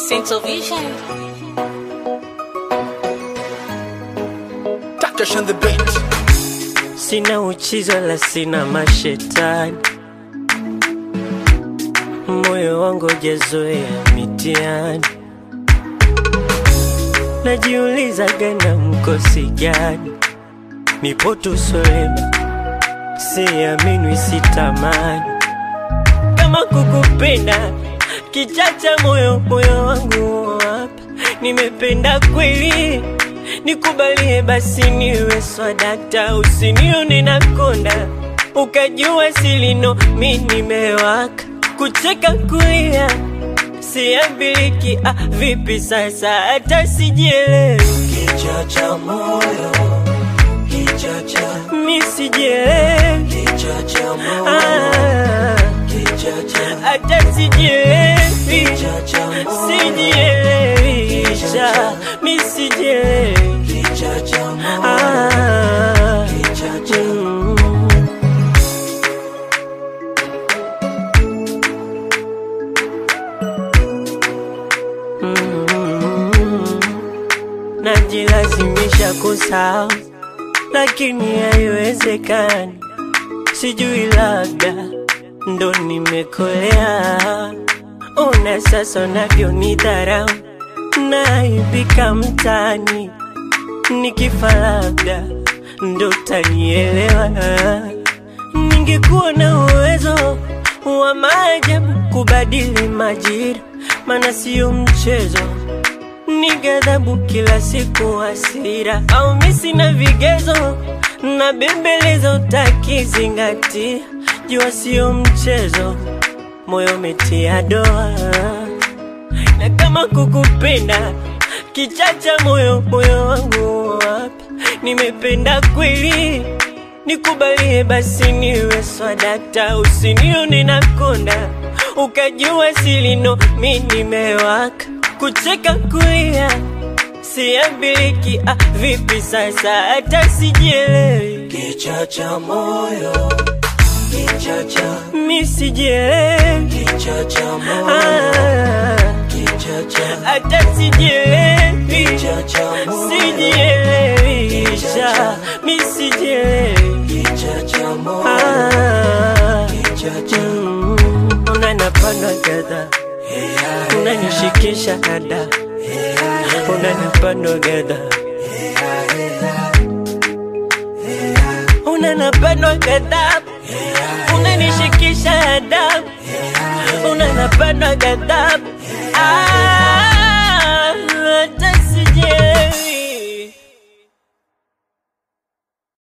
Central Vision. Touch on the beat. Sina uchizo la sina mashetani, moyo wangu jazoea mitihani. Najiuliza gana mkosi gani, nipo tu solema, siamini sitamani kama kukupenda kichacha moyo moyo wangu hapa, nimependa kweli nikubalie basi niwe swadakta, usinione na konda ukajua silino mi nimewaka kucheka kulia siambiliki. Ah, vipi sasa hata sijielewi Kichacha moyo, kichacha, mi sijielewi kichacha moyo, ah, kichacha, hata sijielewi kichacha moyo, sijielewi cha mi sijielewi kichacha moyo, ah, kichacha. mm. Mm. Najilazimisha kusahau lakini haiwezekani, sijui labda ndo nimekolea. Ona sasa unavyonidharau, naibika mtaani, nikifa labda ndo tanielewa. Ningekuwa na uwezo wa maajabu kubadili majira, maana sio mchezo ni ghadhabu kila siku, hasira au misi na vigezo na bembelezo, utakizingatia jua sio mchezo, moyo umetia doa, na kama kukupenda kichacha moyo moyo wangu hapa, nimependa kweli nikubalie basi niwe swadakta, usinione na konda ukajua silino mi nimewaka kucheka kulia siambiliki. Ah, vipi sasa hata sijielewi, Kichacha moyo, kichacha, mi sijielewi kichacha moyo, ah, kichacha, hata sijielewi, kichacha moyo, sijielewi sha mi sijielewi kichacha moyo, ah, kichacha. mm, unanapanda gadha unanishikisha ada unanapanda gadha unanapanda gadha unanishikisha adabu unanapanda gadha